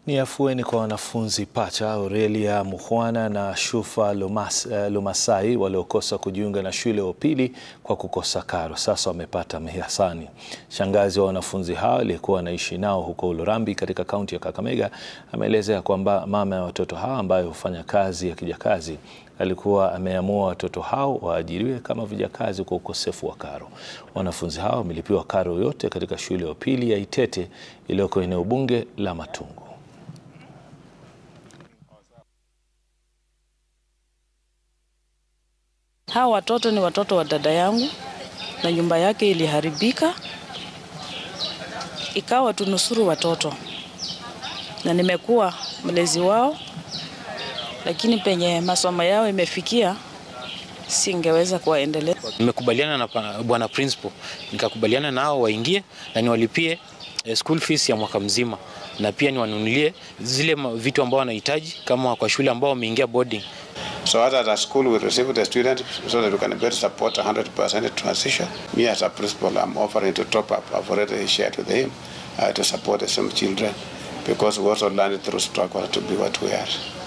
Ni afueni kwa wanafunzi pacha Aurelia Mukhwana na Shufa Lumas, uh, Lumasai waliokosa kujiunga na shule ya upili kwa kukosa karo. Sasa wamepata mihasani. Shangazi wa wanafunzi hao aliyekuwa anaishi nao huko Ulurambi katika kaunti ya Kakamega ameelezea kwamba mama ya watoto hao ambaye hufanya kazi ya kijakazi alikuwa ameamua watoto hao waajiriwe kama vijakazi kwa ukosefu wa karo. Wanafunzi hao wamelipiwa karo yote katika shule ya upili ya Itete iliyoko eneo bunge la Matungu. Hawa watoto ni watoto wa dada yangu na nyumba yake iliharibika, ikawa tunusuru watoto, na nimekuwa mlezi wao, lakini penye masomo yao imefikia singeweza kuwaendelea. Nimekubaliana na bwana principal, nikakubaliana nao waingie na niwalipie school fees ya mwaka mzima na pia niwanunulie zile vitu ambao wanahitaji kama kwa shule ambao wameingia boarding. So as a school we receive the student so that we can better support 100% transition. Me as a principal I'm offering to top up. I've already shared with him uh, to support some children because we also learned through struggle to be what we are.